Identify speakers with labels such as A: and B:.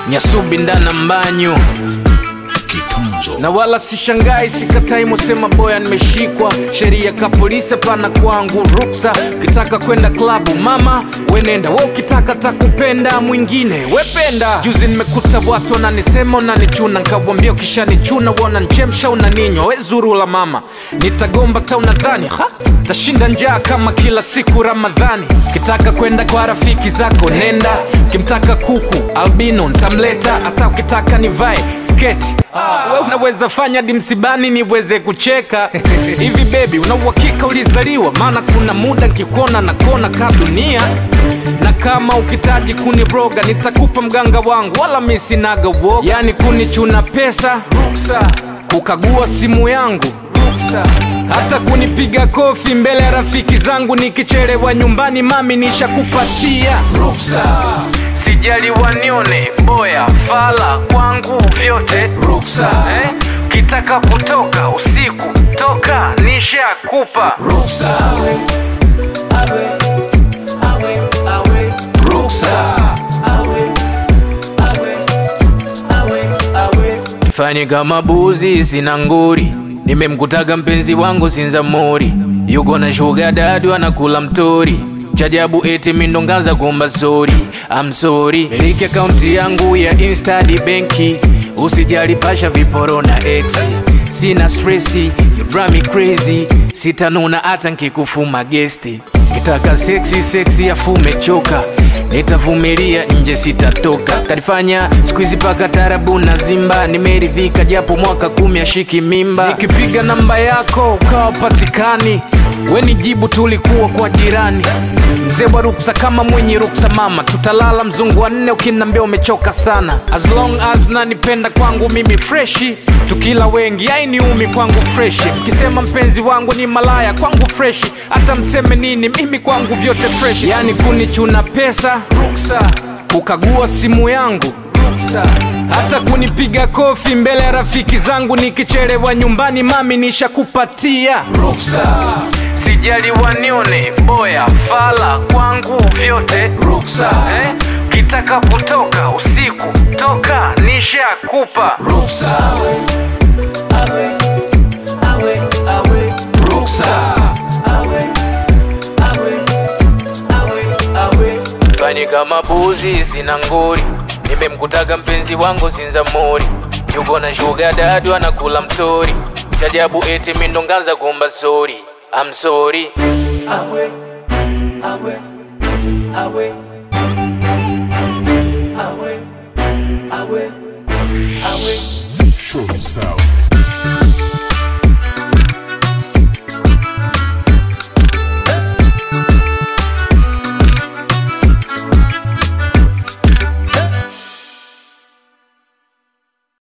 A: nyasubi ndana mbanyu
B: Kitunzo.
A: na wala sishangai sikatai mosema boya nimeshikwa sheria ka polisi pana kwangu ruksa ukitaka kwenda klabu mama wenenda we ukitaka takupenda mwingine wependa juzi nimekuta watu wananisema unanichuna nkawambia ukishanichuna wananchemsha unaninywa we zuru la mama nitagomba ta unadhani ha tashinda njaa kama kila siku ramadhani ukitaka kwenda kwa rafiki zako nenda ukimtaka kuku albino ntamleta hata ukitaka nivae sketi we unaweza fanya dimsibani niweze kucheka hivi bebi unauhakika ulizaliwa maana kuna muda nkikuona na kona ka dunia na kama ukitaji kuniroga nitakupa mganga wangu wala misinaga uoga yani kunichuna pesa ruksa kukagua simu yangu ruksa hata kunipiga kofi mbele ya rafiki zangu nikichelewa nyumbani mami nishakupatia ruksa sijali wanione boya fala kwangu vyote ruksa eh? kitaka kutoka usiku toka nishakupa ruksa fanye kama buzi sina nguri nimemkutaga mpenzi wangu sinzamuri yuko na shuga dadu anakula mtori chajabu eti mindongaza kuomba sori I'm sorry miliki akaunti yangu ya instadi benki usijali pasha viporo na ex sina stresi you drive me crazy sitanuna hata nkikufuma gesti kitaka seksi seksi afume choka nitavumilia nje sitatoka kanifanya skuizi paka tarabu na zimba nimeridhika japo mwaka kumi ashiki mimba nikipiga namba yako ukawa patikani weni jibu tulikuwa kwa jirani mzee wa ruksa kama mwenye ruksa mama tutalala mzungu wa nne ukinambia umechoka sana as long as nanipenda kwangu mimi freshi tukila wengi ainiumi kwangu freshi mkisema mpenzi wangu ni malaya kwangu freshi hata mseme nini mimi kwangu vyote freshi yani kunichuna pesa ruksa kukagua simu yangu ruksa hata kunipiga kofi mbele ya rafiki zangu nikichelewa nyumbani mami nishakupatia ruksa sijali wanione boya fala kwangu vyote ruksa eh? kitaka kutoka usiku toka nishakupa ruksa fanye kama buzi sina nguri nimemkutaga mpenzi wangu sinzamuri yuko na shuga dadu anakula mtori chajabu eti mindongaza kuomba sori I'm sorry
C: awe awe awe